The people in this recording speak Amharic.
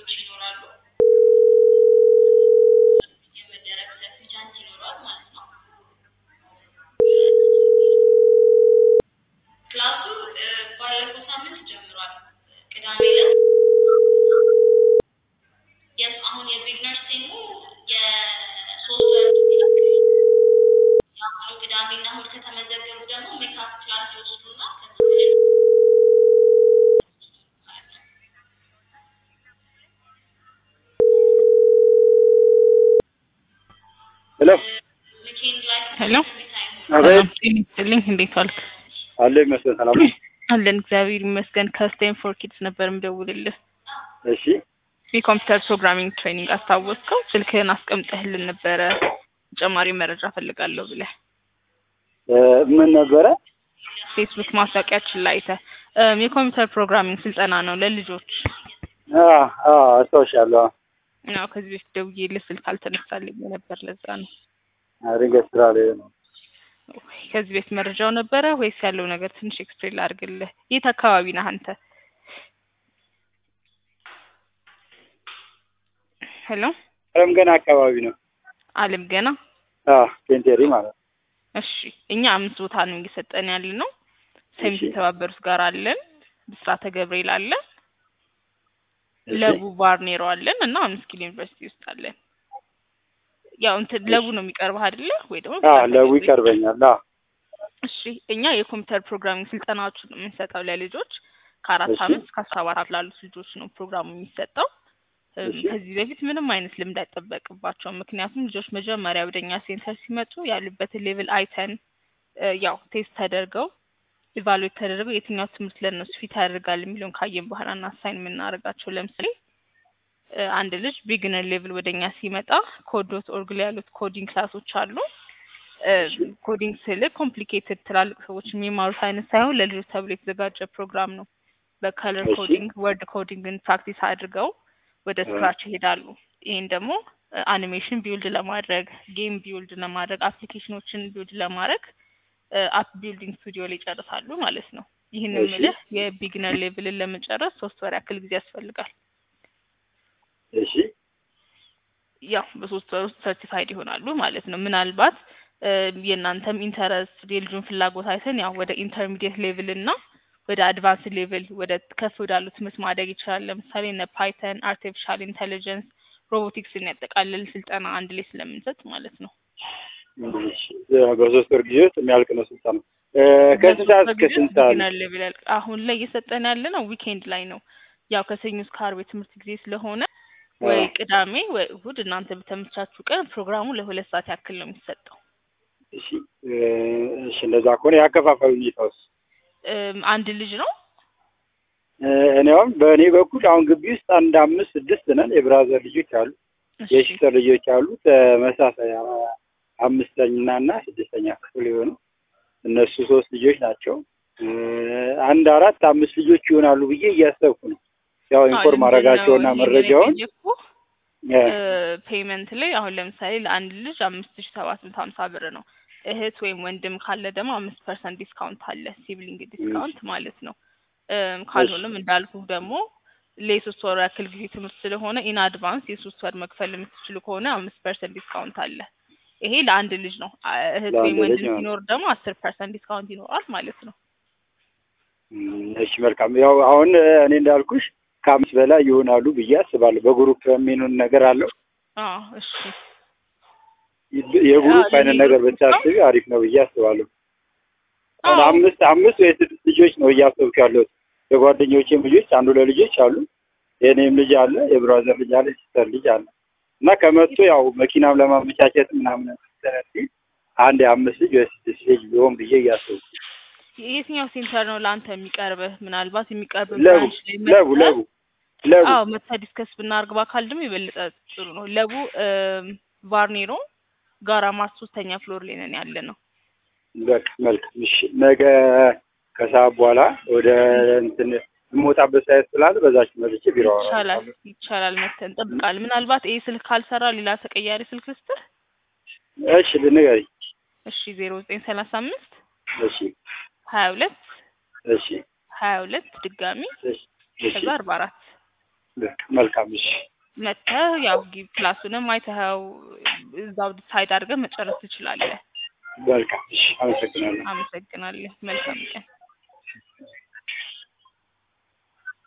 ልጆች ይኖራሉ። የመደረግ ሰፊ ቻንስ ይኖረዋል ማለት ነው። ክላሱ እ፣ ባለፈው ሳምንት ጀምሯል። ቅዳሜ ዕለት የስ አሁን የቢግነርስ ቲሙ የሶስት ወር የአሁኑ ቅዳሜና እሑድ ከተመዘገቡ ደግሞ ሜካፕ ክላስ ይወስዱና ከዛ ማለት ነው። ሄሎ ዊኬንድ ላይ ሄሎ አቤት ጤና ይስጥልኝ እንዴት ዋልክ? አለ ይመስገን ሰላም ነው። አለን እግዚአብሔር ይመስገን። ከስቴም ፎር ኪድስ ነበር የምደውልልህ። እሺ የኮምፒውተር ፕሮግራሚንግ ትሬኒንግ አስታወስከው? ስልክህን አስቀምጠህልን ነበረ ተጨማሪ መረጃ ፈልጋለሁ ብለህ እ፣ ምን ነበረ? ፌስቡክ ማስታወቂያችን ላይ አይተህ እም፣ የኮምፒውተር ፕሮግራሚንግ ስልጠና ነው ለልጆች አ አ አስታውሻለሁ። ነው። ከዚህ በፊት ደውዬልህ ስልክ አልተነሳልኝ ነበር፣ ለዛ ነው። ድንገት ስራ ላይ ነው። ከዚህ ቤት መረጃው ነበረ ወይስ ያለው ነገር ትንሽ ኤክስፕሌን ላድርግልህ? የት አካባቢ ነህ አንተ? ሄሎ አለም ገና አካባቢ ነው። አለም ገና አ ፔንቴሪ ማለት ነው። እሺ እኛ አምስት ቦታ ነው እየሰጠን ያለ ነው። ሰሚት እሺ። የተባበሩት ጋር አለን፣ ብስራተ ገብርኤል አለን፣ እሺ። ለቡ ባርኔሮ አለን እና አምስት ኪሎ ዩኒቨርሲቲ ውስጥ አለን። ያው እንትን ለቡ ነው የሚቀርበህ አይደለ ወይ ደግሞ አ ብስራተ ለቡ ገብርኤል? ይቀርበኛል። አ እሺ እኛ የኮምፒውተር ፕሮግራሚንግ ስልጠናዎችን ነው የምንሰጠው ለልጆች ከአራት እሺ። አመት እስከ አስራ አራት ላሉት ልጆች ነው ፕሮግራሙ የሚሰጠው። እም፣ እሺ። ከዚህ በፊት ምንም አይነት ልምድ አይጠበቅባቸውም። ምክንያቱም ልጆች መጀመሪያ ወደኛ ሴንተር ሲመጡ ያሉበትን ሌቭል አይተን እ፣ ያው ቴስት ተደርገው ኢቫሉዌት ተደርገው የትኛው ትምህርት ለእነሱ ፊት ያደርጋል የሚለውን ካየን በኋላ እና አሳይን የምናደርጋቸው ለምሳሌ እ፣ አንድ ልጅ ቢግነር ሌቭል ወደኛ ሲመጣ ኮድ ዶት ኦርግ ላይ ያሉት ኮዲንግ ክላሶች አሉ። እ፣ ኮዲንግ ስል ኮምፕሊኬትድ ትላልቅ ሰዎች የሚማሩት አይነት ሳይሆን ለልጆች ተብሎ የተዘጋጀ ፕሮግራም ነው። በከለር እሺ። ኮዲንግ፣ ወርድ ኮዲንግን ፕራክቲስ አድርገው ወደ እ። ስክራች ይሄዳሉ። ይህን ደግሞ አኒሜሽን ቢውልድ ለማድረግ ጌም ቢውልድ ለማድረግ አፕሊኬሽኖችን ቢውልድ ለማድረግ አፕ ቢልዲንግ ስቱዲዮ ላይ ይጨርሳሉ ማለት ነው። ይህን እሺ። የምልህ የቢግነር ሌቭልን ለመጨረስ ሶስት ወር ያክል ጊዜ ያስፈልጋል። እሺ። ያው በሶስት ወር ውስጥ ሰርቲፋይድ ይሆናሉ ማለት ነው። ምናልባት እ፣ የእናንተም ኢንተረስት የልጁን ፍላጎት አይተን ያው ወደ ኢንተርሚዲየት ሌቭል እና ወደ አድቫንስ ሌቭል ወደ ከፍ ወዳሉ ትምህርት ማደግ ይችላል። ለምሳሌ እነ ፓይተን፣ አርቲፊሻል ኢንቴሊጀንስ፣ ሮቦቲክስን ያጠቃልል ስልጠና አንድ ላይ ስለምንሰጥ ማለት ነው። እሺ። በሶስት ወር ጊዜ ውስጥ የሚያልቅ ነው ስልጠና። እ፣ ከስንት ሰዓት እስከ ስንት ሰዓት? ቢግነር ሌቭል ያልቅ አሁን ላይ እየሰጠን ያለ ነው ዊኬንድ ላይ ነው። ያው ከሰኞ እስከ ዓርብ የትምህርት ጊዜ ስለሆነ ወይ አ፣ ቅዳሜ ወይ እሁድ እናንተ በተመቻችሁ ቀን ፕሮግራሙ ለሁለት ሰዓት ያክል ነው የሚሰጠው። እሺ። እ፣ እሺ። እንደዛ ከሆነ ያከፋፈሉ ሁኔታውስ? እም፣ አንድ ልጅ ነው እ፣ እኔ አሁን በእኔ በኩል አሁን ግቢ ውስጥ አንድ አምስት ስድስት ነን። የብራዘር ልጆች አሉ፣ እሺ የሲስተር ልጆች አሉ። ተመሳሳይ አ- አምስተኛ እና ስድስተኛ ክፍል የሆኑ እነሱ ሶስት ልጆች ናቸው። እ፣ አንድ አራት አምስት ልጆች ይሆናሉ ብዬ እያሰብኩ ነው። ያው ኢንፎርም አረጋቸውና መረጃውን እ፣ ፔይመንት ላይ አሁን ለምሳሌ ለአንድ ልጅ አምስት ሺ ሰባት መቶ ሀምሳ ብር ነው። እህት ወይም ወንድም ካለ ደግሞ አምስት ፐርሰንት ዲስካውንት አለ፣ ሲብሊንግ ዲስካውንት ማለት ነው። እም፣ ካልሆነም እንዳልኩ ደግሞ ለሶስት ወር ያክል ጊዜ ትምህርት ስለሆነ ኢን አድቫንስ የሶስት ወር መክፈል የምትችሉ ከሆነ አምስት ፐርሰንት ዲስካውንት አለ። ይሄ ለአንድ ልጅ ነው። አ- እህት ለአንድ ወይም ልጅ ወንድም ነው። ሲኖር ደግሞ አስር ፐርሰንት ዲስካውንት ይኖራል ማለት ነው። እም፣ እሺ መልካም። ያው አሁን እ፣ እኔ እንዳልኩሽ ከአምስት በላይ ይሆናሉ ብዬ አስባለሁ። በግሩፕ የሚሆን ነገር አለው። አዎ እሺ የግሩፕ አዎ፣ አይነት ነገር ለሚኖሩት ብታስቢ አሪፍ ነው ብዬ አስባለሁ። አሁን አዎ አምስት አምስት ወይ ስድስት ልጆች ነው እያሰብኩ ያለሁት። የጓደኞቼም ልጆች አንዱ ለልጆች አሉ፣ የእኔም ልጅ አለ፣ የብራዘር ልጅ አለ፣ ሲስተር ልጅ አለ እና ከመቶ ያው መኪናም ለማመቻቸት ምናምን ስለዚህ አንድ የአምስት ልጅ ወይ ስድስት ልጅ ቢሆን ብዬ እያሰብኩ የትኛው ሴንተር ነው ለአንተ የሚቀርብህ? ምናልባት የሚቀርብ ለቡ ብራንች ላይ ለቡ መጥተህ- ለቡ ለቡ አዎ መጥተህ ዲስከስ ብናደርግ በአካል ደግሞ የበለጠ ጥሩ ነው። ለቡ እም፣ ቫርኔሮ ጋራ ማርት ሶስተኛ ፍሎር ላይ ነን ያለ ነው። በቃ መልካም። እሺ ነገ ከሰዓት በኋላ ወደ እንትን የምወጣበት ሳይት ስላለ በዛች መጥቼ ቢሮ ይቻላል አወራለሁ። ይቻላል፣ መተን እንጠብቃለን። ምናልባት ይህ ስልክ ካልሰራ ሌላ ተቀያሪ ስልክ ልስጥህ። እሺ ንገሪኝ። እሺ ዜሮ ዘጠኝ ሰላሳ አምስት እሺ ሀያ ሁለት እሺ ሀያ ሁለት ድጋሚ እሺ እሺ ከዛ አርባ አራት በቃ መልካም እሺ መጥተህ ያው ጊ- ክላሱንም አይተኸው እዛው ዲሳይድ አድርገህ መጨረስ ትችላለህ። መልካም እሺ አመሰግናለሁ አመሰግናለሁ። መልካም ቀን።